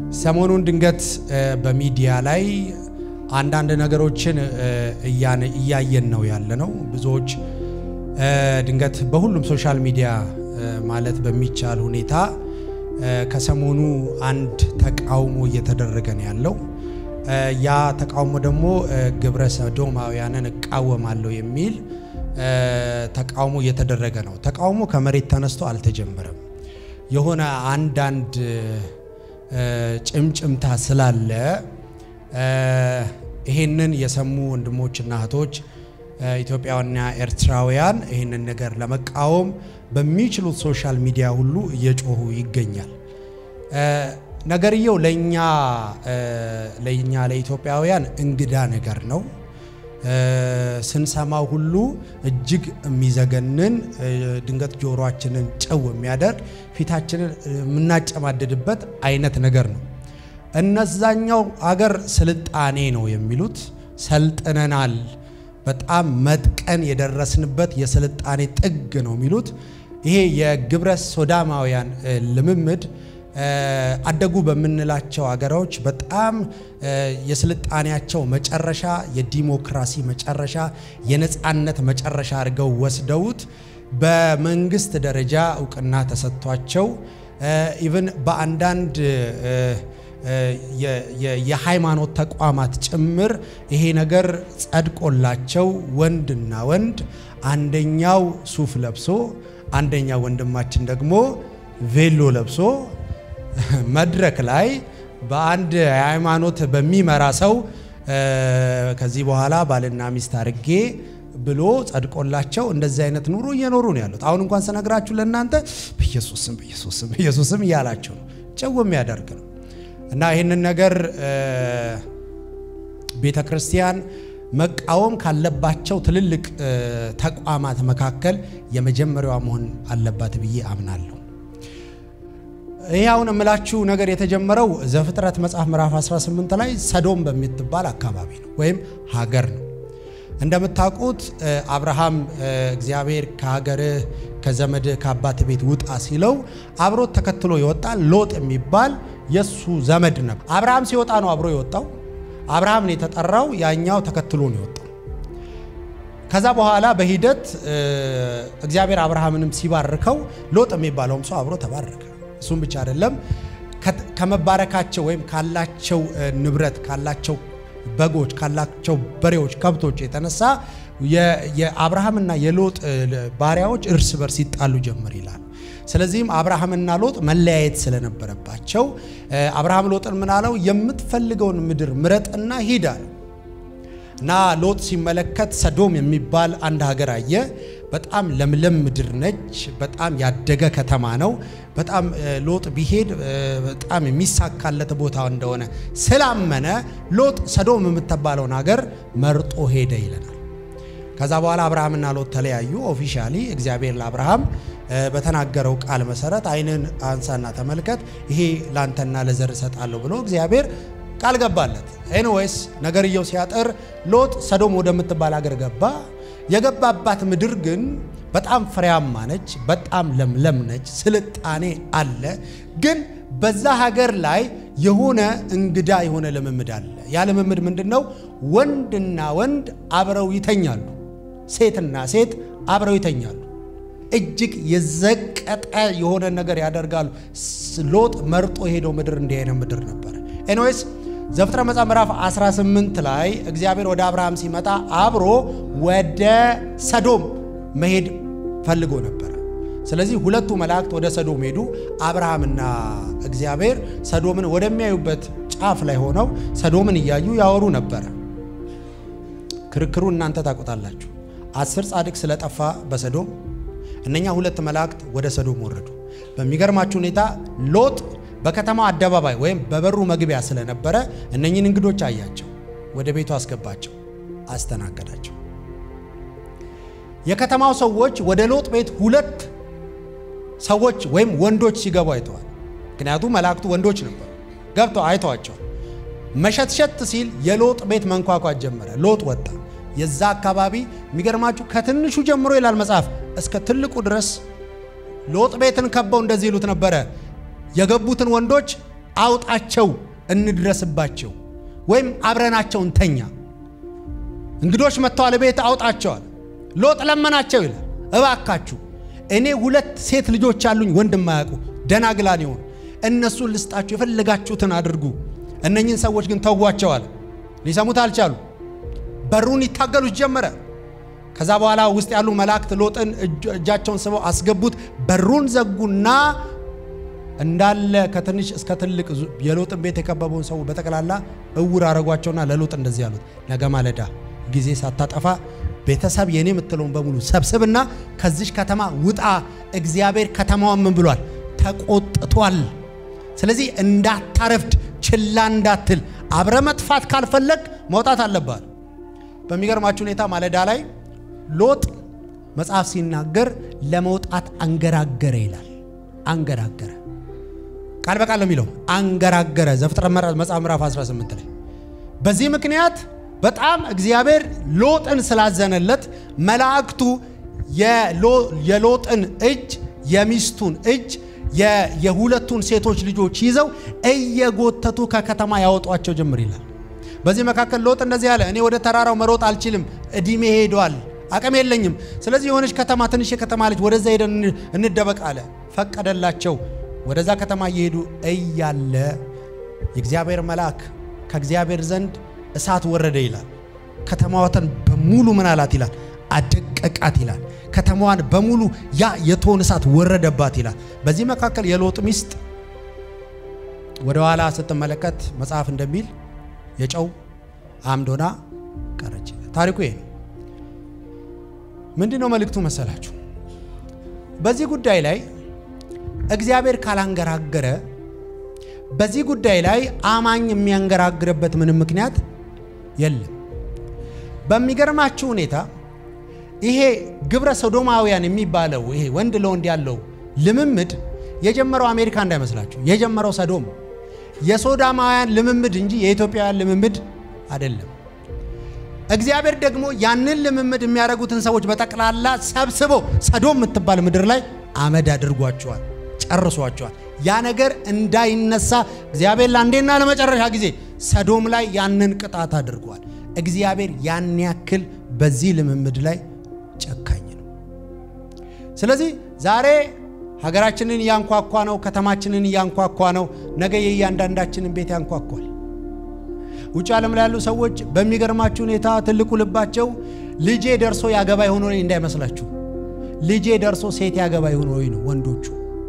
ሰሞኑን ድንገት በሚዲያ ላይ አንዳንድ ነገሮችን እያየን ነው ያለ ነው። ብዙዎች ድንገት በሁሉም ሶሻል ሚዲያ ማለት በሚቻል ሁኔታ ከሰሞኑ አንድ ተቃውሞ እየተደረገ ነው ያለው። ያ ተቃውሞ ደግሞ ግብረ ሰዶማውያንን እቃወማለሁ የሚል ተቃውሞ እየተደረገ ነው። ተቃውሞ ከመሬት ተነስቶ አልተጀመረም። የሆነ አንዳንድ ጭምጭምታ ስላለ ይሄንን የሰሙ ወንድሞችና እህቶች ኢትዮጵያውያንና ኤርትራውያን ይህንን ነገር ለመቃወም በሚችሉት ሶሻል ሚዲያ ሁሉ እየጮሁ ይገኛል። ነገርየው ለእኛ ለእኛ ለኢትዮጵያውያን እንግዳ ነገር ነው። ስንሰማው ሁሉ እጅግ የሚዘገንን ድንገት ጆሮአችንን ጨው የሚያደርግ ፊታችንን የምናጨማድድበት አይነት ነገር ነው። እነዛኛው አገር ስልጣኔ ነው የሚሉት ሰልጥነናል፣ በጣም መጥቀን የደረስንበት የስልጣኔ ጥግ ነው የሚሉት። ይሄ የግብረ ሶዳማውያን ልምምድ አደጉ በምንላቸው አገሮች በጣም የስልጣኔያቸው መጨረሻ የዲሞክራሲ መጨረሻ የነፃነት መጨረሻ አድርገው ወስደውት በመንግስት ደረጃ እውቅና ተሰጥቷቸው ኢቭን በአንዳንድ የሃይማኖት ተቋማት ጭምር ይሄ ነገር ጸድቆላቸው ወንድና ወንድ አንደኛው ሱፍ ለብሶ አንደኛው ወንድማችን ደግሞ ቬሎ ለብሶ መድረክ ላይ በአንድ ሃይማኖት በሚመራ ሰው ከዚህ በኋላ ባልና ሚስት አድርጌ ብሎ ጸድቆላቸው እንደዚህ አይነት ኑሮ እየኖሩ ነው ያሉት። አሁን እንኳን ስነግራችሁ ለእናንተ በኢየሱስም በኢየሱስም በኢየሱስም እያላቸው ነው፣ ጭው የሚያደርግ ነው እና ይህንን ነገር ቤተ ክርስቲያን መቃወም ካለባቸው ትልልቅ ተቋማት መካከል የመጀመሪያዋ መሆን አለባት ብዬ አምናለሁ። ይህ አሁን የምላችሁ ነገር የተጀመረው ዘፍጥረት መጽሐፍ ምዕራፍ 18 ላይ ሰዶም በምትባል አካባቢ ነው ወይም ሀገር ነው። እንደምታውቁት አብርሃም እግዚአብሔር ከሀገርህ ከዘመድህ ከአባት ቤት ውጣ ሲለው አብሮት ተከትሎ የወጣ ሎጥ የሚባል የሱ ዘመድ ነበር። አብርሃም ሲወጣ ነው አብሮ የወጣው። አብርሃም ነው የተጠራው፣ ያኛው ተከትሎ ነው የወጣው። ከዛ በኋላ በሂደት እግዚአብሔር አብርሃምንም ሲባርከው ሎጥ የሚባለውም ሰው አብሮ ተባረከ። እሱም ብቻ አይደለም፣ ከመባረካቸው ወይም ካላቸው ንብረት ካላቸው በጎች ካላቸው በሬዎች፣ ከብቶች የተነሳ የአብርሃምና የሎጥ ባሪያዎች እርስ በርስ ይጣሉ ጀመር ይላል። ስለዚህም አብርሃምና ሎጥ መለያየት ስለነበረባቸው አብርሃም ሎጥን ምን አለው? የምትፈልገውን ምድር ምረጥና ሂድ አለው እና ሎጥ ሲመለከት ሰዶም የሚባል አንድ ሀገር አየ። በጣም ለምለም ምድር ነች። በጣም ያደገ ከተማ ነው። በጣም ሎጥ ቢሄድ በጣም የሚሳካለት ቦታ እንደሆነ ስላመነ ሎጥ ሰዶም የምትባለውን ሀገር መርጦ ሄደ ይለናል። ከዛ በኋላ አብርሃምና ሎጥ ተለያዩ። ኦፊሻሊ እግዚአብሔር ለአብርሃም በተናገረው ቃል መሰረት ዓይንን አንሳና ተመልከት፣ ይሄ ላንተና ለዘር እሰጣለሁ ብሎ እግዚአብሔር ቃል ገባለት። ኤኒዌይስ ነገርየው ሲያጠር ሎጥ ሰዶም ወደምትባል ሀገር ገባ። የገባባት ምድር ግን በጣም ፍሬያማ ነች፣ በጣም ለምለም ነች፣ ስልጣኔ አለ። ግን በዛ ሀገር ላይ የሆነ እንግዳ የሆነ ልምምድ አለ። ያ ልምምድ ምንድን ነው? ወንድና ወንድ አብረው ይተኛሉ፣ ሴትና ሴት አብረው ይተኛሉ። እጅግ የዘቀጠ የሆነ ነገር ያደርጋሉ። ሎጥ መርጦ የሄደው ምድር እንዲህ አይነት ምድር ነበረ። ኤኒዌይስ ዘፍጥረት መጽሐፍ ምዕራፍ 18 ላይ እግዚአብሔር ወደ አብርሃም ሲመጣ አብሮ ወደ ሰዶም መሄድ ፈልጎ ነበረ። ስለዚህ ሁለቱ መላእክት ወደ ሰዶም ሄዱ። አብርሃምና እግዚአብሔር ሰዶምን ወደሚያዩበት ጫፍ ላይ ሆነው ሰዶምን እያዩ ያወሩ ነበረ። ክርክሩ እናንተ ታውቁታላችሁ። አስር ጻድቅ ስለጠፋ በሰዶም እነኛ ሁለት መላእክት ወደ ሰዶም ወረዱ። በሚገርማችሁ ሁኔታ ሎጥ በከተማው አደባባይ ወይም በበሩ መግቢያ ስለነበረ እነኝን እንግዶች አያቸው፣ ወደ ቤቱ አስገባቸው፣ አስተናገዳቸው። የከተማው ሰዎች ወደ ሎጥ ቤት ሁለት ሰዎች ወይም ወንዶች ሲገቡ አይተዋል። ምክንያቱም መላእክቱ ወንዶች ነበሩ። ገብተው አይተዋቸዋል። መሸትሸት ሲል የሎጥ ቤት መንኳኳት ጀመረ። ሎጥ ወጣ። የዛ አካባቢ የሚገርማችሁ ከትንሹ ጀምሮ ይላል መጽሐፍ እስከ ትልቁ ድረስ ሎጥ ቤትን ከበው እንደዚህ ይሉት ነበረ። የገቡትን ወንዶች አውጣቸው፣ እንድረስባቸው፣ ወይም አብረናቸው እንተኛ። እንግዶች መጥተዋል፣ ቤት አውጣቸዋል። ሎጥ ለመናቸው ይላል፣ እባካችሁ እኔ ሁለት ሴት ልጆች አሉኝ፣ ወንድ የማያውቁ ደናግላን የሆኑ እነሱን ልስጣችሁ፣ የፈለጋችሁትን አድርጉ። እነኝህን ሰዎች ግን ተዋቸዋል። ሊሰሙት አልቻሉ። በሩን ይታገሉት ጀመረ። ከዛ በኋላ ውስጥ ያሉ መላእክት ሎጥን እጃቸውን ስበው አስገቡት። በሩን ዘጉና እንዳለ ከትንሽ እስከ ትልቅ የሎጥን ቤት የከበበውን ሰው በጠቅላላ እውር አረጓቸውና ለሎጥ እንደዚህ ያሉት፣ ነገ ማለዳ ጊዜ ሳታጠፋ ቤተሰብ የኔ የምትለውን በሙሉ ሰብስብና ከዚች ከተማ ውጣ። እግዚአብሔር ከተማዋን ምን ብሏል? ተቆጥቷል። ስለዚህ እንዳታረፍድ፣ ችላ እንዳትል፣ አብረ መጥፋት ካልፈለግ መውጣት አለባል። በሚገርማችሁ ሁኔታ ማለዳ ላይ ሎጥ መጽሐፍ ሲናገር ለመውጣት አንገራገረ ይላል። አንገራገረ ቃል በቃል ነው የሚለው አንገራገረ። ዘፍጥረት መጽሐፍ ምዕራፍ 18 ላይ በዚህ ምክንያት በጣም እግዚአብሔር ሎጥን ስላዘነለት መላእክቱ የሎጥን እጅ የሚስቱን እጅ የሁለቱን ሴቶች ልጆች ይዘው እየጎተቱ ከከተማ ያወጧቸው ጀምር ይላል። በዚህ መካከል ሎጥ እንደዚህ ያለ እኔ ወደ ተራራው መሮጥ አልችልም፣ እድሜ ሄዷል፣ አቅም የለኝም። ስለዚህ የሆነች ከተማ ትንሽ የከተማ ልጅ ወደዛ ሄደን እንደበቅ አለ። ፈቀደላቸው። ወደዛ ከተማ እየሄዱ እያለ የእግዚአብሔር መልአክ ከእግዚአብሔር ዘንድ እሳት ወረደ ይላል። ከተማዋትን በሙሉ ምን አላት ይላል አደቀቃት ይላል። ከተማዋን በሙሉ ያ የቶን እሳት ወረደባት ይላል። በዚህ መካከል የሎጥ ሚስት ወደ ኋላ ስትመለከት መጽሐፍ እንደሚል የጨው አምዶና ቀረች። ታሪኩ ይሄ ነው። ምንድን ነው መልእክቱ መሰላችሁ? በዚህ ጉዳይ ላይ እግዚአብሔር ካላንገራገረ በዚህ ጉዳይ ላይ አማኝ የሚያንገራግርበት ምንም ምክንያት የለም። በሚገርማችሁ ሁኔታ ይሄ ግብረ ሶዶማውያን የሚባለው ይሄ ወንድ ለወንድ ያለው ልምምድ የጀመረው አሜሪካ እንዳይመስላችሁ፣ የጀመረው ሰዶም የሶዳማውያን ልምምድ እንጂ የኢትዮጵያውያን ልምምድ አይደለም። እግዚአብሔር ደግሞ ያንን ልምምድ የሚያደርጉትን ሰዎች በጠቅላላ ሰብስቦ ሰዶም የምትባል ምድር ላይ አመድ አድርጓቸዋል፣ ጨርሷቸዋል። ያ ነገር እንዳይነሳ እግዚአብሔር ለአንዴና ለመጨረሻ ጊዜ ሰዶም ላይ ያንን ቅጣት አድርጓል። እግዚአብሔር ያን ያክል በዚህ ልምምድ ላይ ጨካኝ ነው። ስለዚህ ዛሬ ሀገራችንን እያንኳኳ ነው፣ ከተማችንን እያንኳኳ ነው። ነገ የእያንዳንዳችንን ቤት ያንኳኳል። ውጭ ዓለም ላይ ያሉ ሰዎች በሚገርማችሁ ሁኔታ ትልቁ ልባቸው ልጄ ደርሶ ያገባ ይሆን ወይ እንዳይመስላችሁ፣ ልጄ ደርሶ ሴት ያገባ ይሆን ወይ ነው ወንዶቹ።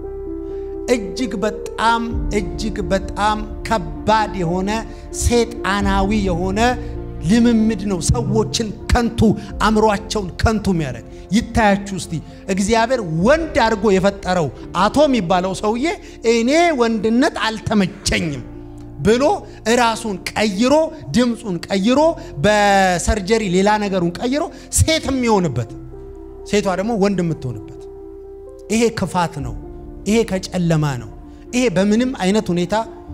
እጅግ በጣም እጅግ በጣም ከባድ የሆነ ሴጣናዊ የሆነ ልምምድ ነው። ሰዎችን ከንቱ አእምሯቸውን ከንቱ የሚያደርግ ይታያችሁ እስቲ እግዚአብሔር ወንድ አድርጎ የፈጠረው አቶ የሚባለው ሰውዬ እኔ ወንድነት አልተመቸኝም ብሎ እራሱን ቀይሮ ድምፁን ቀይሮ በሰርጀሪ ሌላ ነገሩን ቀይሮ ሴት የሚሆንበት ሴቷ ደግሞ ወንድ የምትሆንበት ይሄ ክፋት ነው። ይሄ ከጨለማ ነው። ይሄ በምንም አይነት ሁኔታ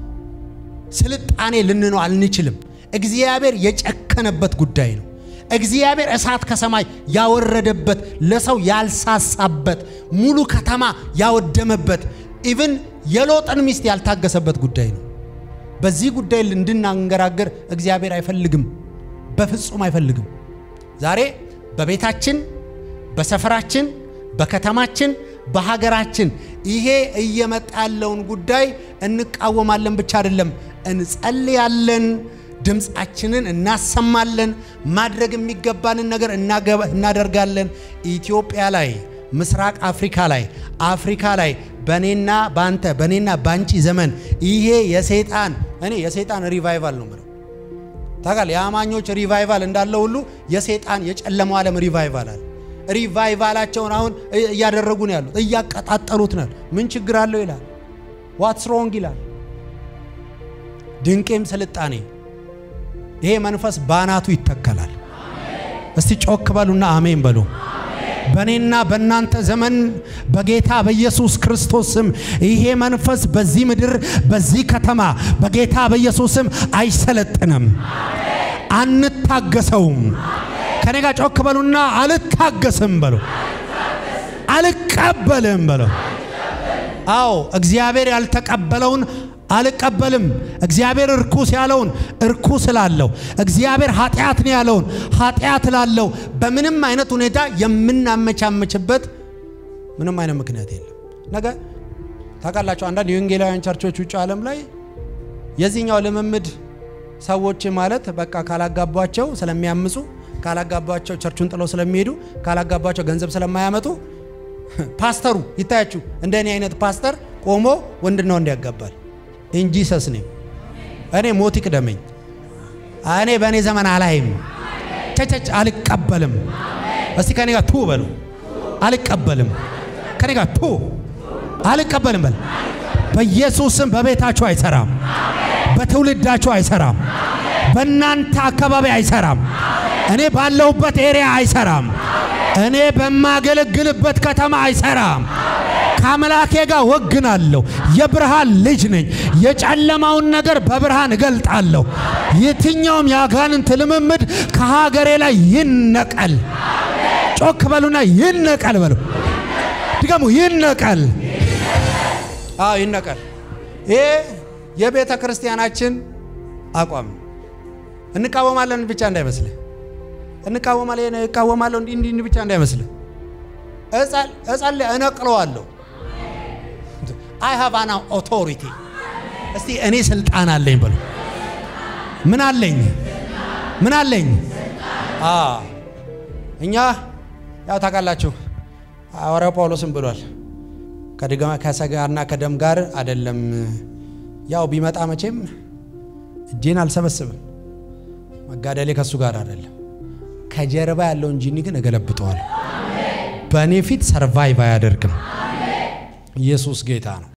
ስልጣኔ ልንነው አንችልም። እግዚአብሔር የጨከነበት ጉዳይ ነው። እግዚአብሔር እሳት ከሰማይ ያወረደበት ለሰው ያልሳሳበት ሙሉ ከተማ ያወደመበት ኢቭን የሎጥን ሚስት ያልታገሰበት ጉዳይ ነው። በዚህ ጉዳይ እንድናንገራገር እግዚአብሔር አይፈልግም፣ በፍጹም አይፈልግም። ዛሬ በቤታችን፣ በሰፈራችን፣ በከተማችን፣ በሀገራችን ይሄ እየመጣ ያለውን ጉዳይ እንቃወማለን ብቻ አይደለም፣ እንጸልያለን፣ ድምፃችንን እናሰማለን፣ ማድረግ የሚገባንን ነገር እናደርጋለን። ኢትዮጵያ ላይ፣ ምስራቅ አፍሪካ ላይ፣ አፍሪካ ላይ በኔና ባንተ በኔና ባንቺ ዘመን ይሄ የሰይጣን እኔ የሰይጣን ሪቫይቫል ነው ምለው ታውቃል። የአማኞች ሪቫይቫል እንዳለ ሁሉ የሰይጣን የጨለማው ዓለም ሪቫይቫል አለ። ሪቫይቫላቸውን አሁን እያደረጉ ነው ያሉት፣ እያቀጣጠሉት ነው። ምን ችግር አለው ይላል። ዋትስ ሮንግ ይላል። ድንቄም ስልጣኔ ይሄ መንፈስ ባናቱ ይተከላል። እስቲ ጮክ በሉና አሜን በሉ። በእኔና በእናንተ ዘመን በጌታ በኢየሱስ ክርስቶስ ስም ይሄ መንፈስ በዚህ ምድር በዚህ ከተማ በጌታ በኢየሱስ ስም አይሰለጥንም፣ አንታገሰውም። ከኔ ጋር ጮክ በሉና አልታገስም በሉ፣ አልቀበልም በሉ። አዎ እግዚአብሔር ያልተቀበለውን አልቀበልም። እግዚአብሔር እርኩስ ያለውን እርኩስ እላለሁ። እግዚአብሔር ኃጢአት ነው ያለውን ኃጢአት እላለሁ። በምንም አይነት ሁኔታ የምናመቻመችበት ምንም አይነት ምክንያት የለም። ነገ ታውቃላችሁ፣ አንዳንድ የወንጌላውያን ቸርቾች ውጭ ዓለም ላይ የዚህኛው ልምምድ ሰዎች ማለት በቃ ካላጋቧቸው ስለሚያምፁ፣ ካላጋቧቸው ቸርቹን ጥለው ስለሚሄዱ፣ ካላጋቧቸው ገንዘብ ስለማያመጡ ፓስተሩ ይታያችሁ፣ እንደ እኔ አይነት ፓስተር ቆሞ ወንድና ወንድ ያጋባል። እንጂ ሰስ ነኝ እኔ ሞት ይቅደመኝ። እኔ በእኔ ዘመን አላይም። ቸቸች አልቀበልም። እስቲ ከኔ ጋር ቱ በሉ። አልቀበልም። ከኔ ጋር ቱ አልቀበልም በል። በኢየሱስም በቤታችሁ አይሰራም። በትውልዳችሁ አይሰራም። በእናንተ አካባቢ አይሰራም። እኔ ባለሁበት ኤሪያ አይሰራም። እኔ በማገለግልበት ከተማ አይሰራም። ከአምላኬ ጋር ወግናለሁ። የብርሃን ልጅ ነኝ። የጨለማውን ነገር በብርሃን እገልጣለሁ። የትኛውም የአጋንንት ልምምድ ከሀገሬ ላይ ይነቀል። ጮክ በሉና ይነቀል በሉ። ድገሙ፣ ይነቀል። አዎ ይነቀል። ይሄ የቤተ ክርስቲያናችን አቋም ነው። እንቃወማለን ብቻ እንዳይመስልህ እንቃወማለን እቃወማለሁ እንዲህ እንዲህ ብቻ እንዳይመስልህ። እጸል እነቅለዋለሁ። አይ ሃቭ አን ኦቶሪቲ። እስቲ እኔ ስልጣን አለኝ በሉ። ምን አለኝ? ምን አለኝ? እኛ ያው ታውቃላችሁ ሐዋርያው ጳውሎስም ብሏል ከሥጋና ከደም ጋር አይደለም። ያው ቢመጣ መቼም እጄን አልሰበስብም። መጋደሌ ከእሱ ጋር አይደለም ከጀርባ ያለውን ጂኒ ግን እገለብጠዋል። በእኔ ፊት ሰርቫይቭ አያደርግም። ኢየሱስ ጌታ ነው።